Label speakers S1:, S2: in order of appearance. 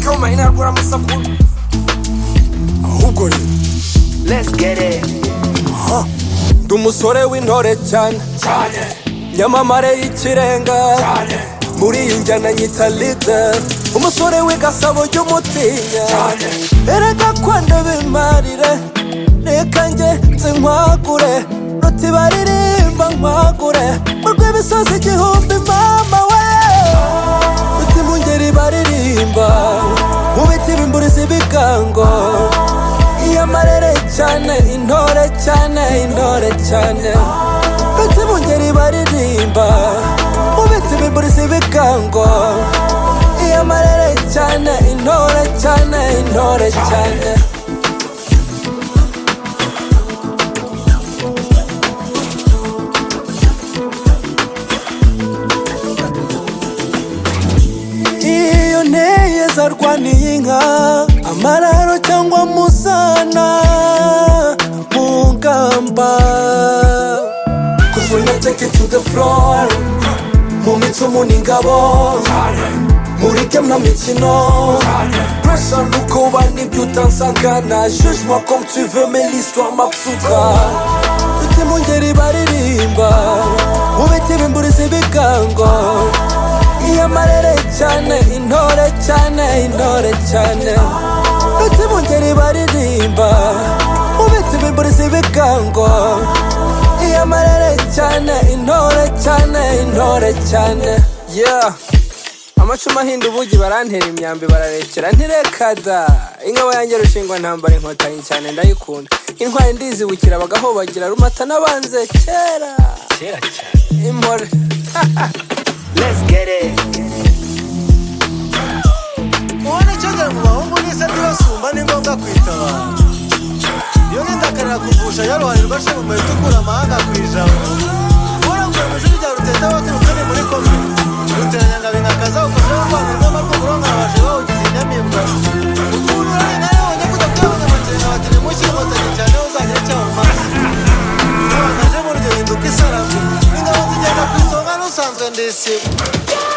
S1: kubura amasaku ahubwo rero ndi umusore w'intore cyane nyamamare y'ikirenga muri iyi njyana nyita leader umusore w'igasabo ry'umutinya erega kwenda bimarire reka njye nzinkwagure ruti baririmba nkwagure mu rw'imisozi igihumbi mama we ruti mu ngeri baririmba mu biti bimburizi bigango iyo amarere cyane intore cyane intore cyane ndetse mu ngeri baririmba mu biti bimburizi ibigango iyo amarere cyane intore cyane intore cyane iyo nteye zarwaniye inka amararo cyangwa musana mu ngamba Cause when I take it to the floor mu micumu ni ingabo muri game na mikino pressure nuko uba n'ibyo utansangana jugement comme tu veux mais l'histoire m'absoudra Uti mu ngeri baririmba mu biti bimburizi bigango iyo amarere cyane intore cyane intore cyane Uti mu ngeri baririmba mu biti bimburizi bigango iyo amarere cyane intore cyane intore cyane yeah amacumu ahinda ubugi barantera imyambi bararekera ntirekada ingabo yanjye rushingwa ntambara inkotanyi cyane ndayikunda intwari ndizibukira bagahobagira rumata n'abanze kera impore
S2: ubona icyo ngira ngo bahungu n'isa ntibasumba ni ngombwa kwitabara iyo n'indakarira kuvusha yaruharirwa ashinga umuheto ukura amahanga ku ijabo ubona ngo mu ishuri rya ruteta waturuka ni muri komwe ruteranyangabo inkakaza ukojeho rwanda urwama rwo kurongora abaje bawugize inyamimbwa ukuntu urane nawe wajya kujya kuyabona amakenga batari mushyire inkotanyi cyane ho uzagire icyo awumaze aje muri iryo hinduka isaramu ingabo zigenda ku isonga n'usanzwe ndisiba